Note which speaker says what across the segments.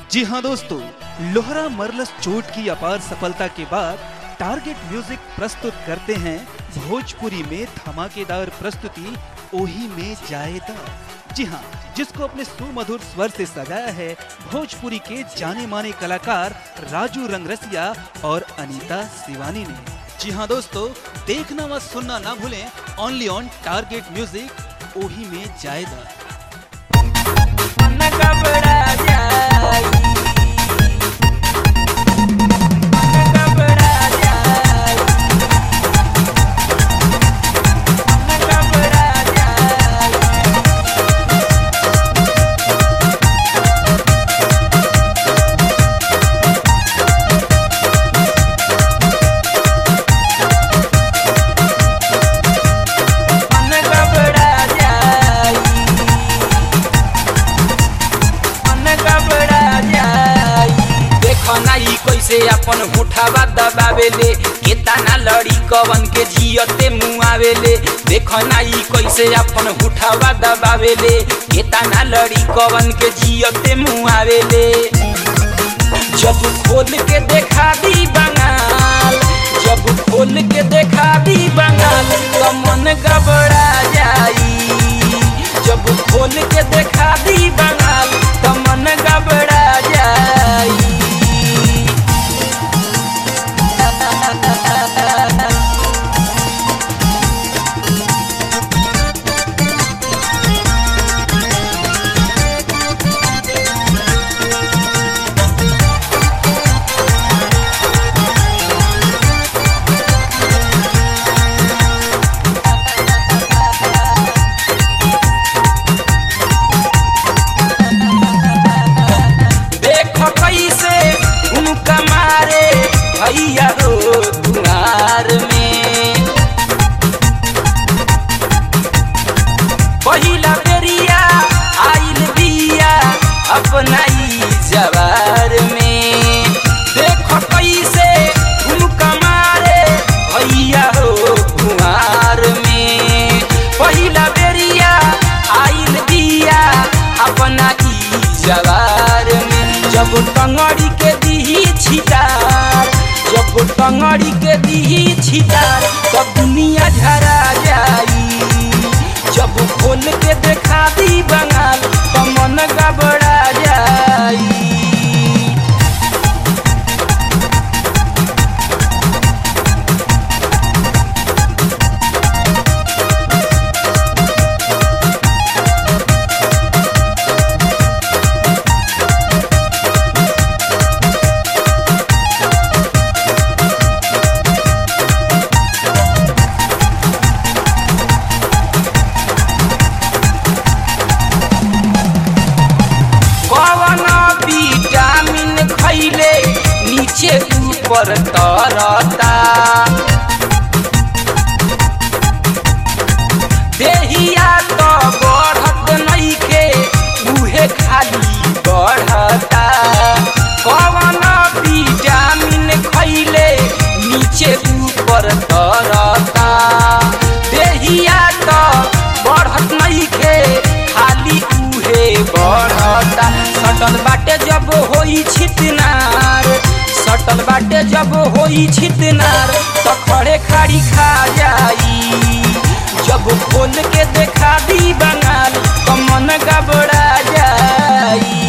Speaker 1: जी हाँ दोस्तों लोहरा मरलस चोट की अपार सफलता के बाद टारगेट म्यूजिक प्रस्तुत करते हैं भोजपुरी में धमाकेदार प्रस्तुति ओही में जाएदा जी हाँ जिसको अपने सुमधुर स्वर से सजाया है भोजपुरी के जाने माने कलाकार राजू रंगरसिया और अनीता शिवानी ने जी हाँ दोस्तों देखना व सुनना ना भूलें ओनली ऑन टारगेट म्यूजिक ओही में जाएदा
Speaker 2: मन घबरा जाई मन घबरा जाई मन घबरा जाई मन घबरा जाई मन घबरा जाई देखो ना ई कैसे अपन होठावा दबावेले केतना लड़ी कवन के जियते मुआवेले देखो ना ई कैसे अपन होठावा दबावेले केतना लड़ी कवन के जियते मुआवेले जब खोल के देखा दी बंगाल जब खोल के देखा दी बंगाल तो मन घबरा जाई जब खोल के देखा दी बंगाल तो मन घबरा जाई देखो कैसे उनका मारे भैया हो दुआर में पहिला बेरिया आइल बिया अपना ई जवार में देखो कैसे उनका मारे भैया हो कुआर में पहिला बेरिया आइल बिया अपना ई जवार में जब टंगड़ी के दीही छिटार जब टंगड़ी के दीही छिटार तब दुनिया झरा जाई जब खोल के देखा दी बंगाल तो मन घबरा जाई कवन विटामिन खैले नीचे ऊपर तरता देहिया तो बढ़त नइखे उहे खाली बढ़ता कवन विटामिन खैले नीचे ऊपर तरता देहिया तो बढ़त नइखे खाली उहे बढ़ता सटल बाटे जब होई छितनार सटल बाटे जब होई छितनार तो खड़े खाड़ी खा जाई जब खोल के देखा दी बंगाल तो मन घबरा जाई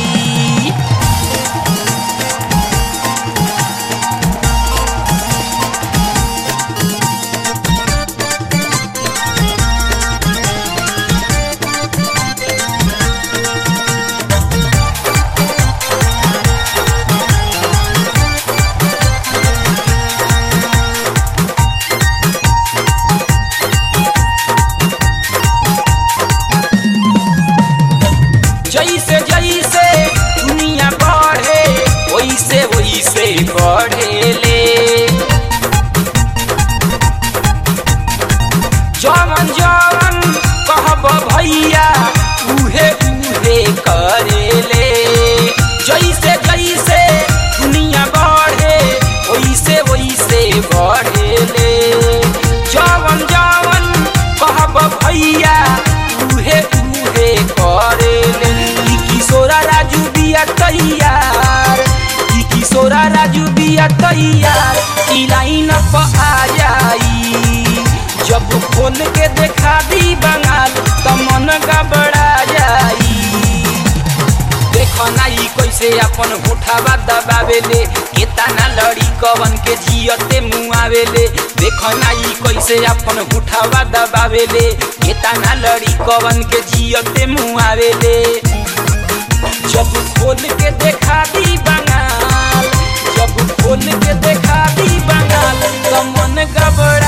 Speaker 2: जैसे जैसे दुनिया बढ़े वैसे वैसे बढ़ेले जवन जवन कहब भैया उहे उहे करेले जैसे जैसे दुनिया बढ़े वैसे वैसे बढ़ेले जवन जवन कहब भैया उहे उहे करेले ई किशोरा राजू बिया तैयार कैसे अपन होठावा दबावेले केतना लड़ी कवन के जियते मुआवेले देख ना ई कैसे अपन होठावा दबावेले केतना लड़ी कवन के जियते मुआवेले जब खोल के देखा दी बंगाल जब खोल के देखा दी बंगाल तो मन गबड़